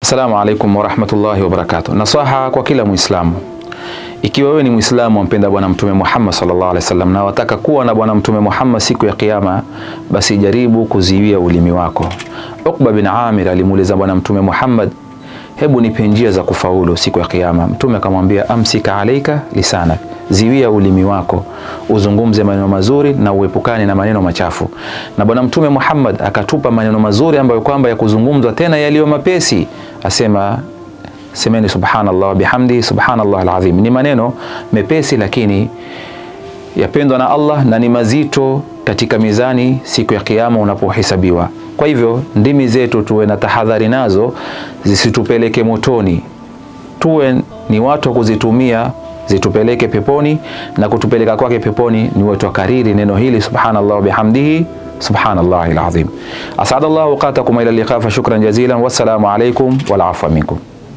Assalamu alaikum warahmatullahi wabarakatuh. Nasaha kwa kila Muislamu, ikiwa wewe ni Muislamu wampenda Bwana Mtume Muhammad sallallahu alaihi wasallam na wataka kuwa na Bwana Mtume Muhammad siku ya Kiyama, basi jaribu kuziwia ulimi wako. Uqba bin Amir alimuuliza Bwana Mtume Muhammad, hebu nipe njia za kufaulu siku ya Kiyama. Mtume akamwambia, amsika alaika lisanak, ziwia ulimi wako uzungumze maneno mazuri na uepukane na maneno machafu. Na Bwana Mtume Muhammad akatupa maneno mazuri ambayo kwamba ya kuzungumzwa tena yaliyo mapesi, asema semeni subhanallah bihamdi subhanallah alazim. Ni maneno mepesi lakini yapendwa na Allah na ni mazito katika mizani siku ya Kiyama unapohesabiwa. Kwa hivyo ndimi zetu tuwe na tahadhari nazo zisitupeleke motoni, tuwe ni watu wa kuzitumia zitupeleke peponi, na kutupeleka kwake peponi ni wetu kariri neno hili subhanallah bihamdihi subhanallahi alazim. Asadallahu qatakum ila liqa fa shukran jazilan, wassalamu alaikum wal afwa minkum.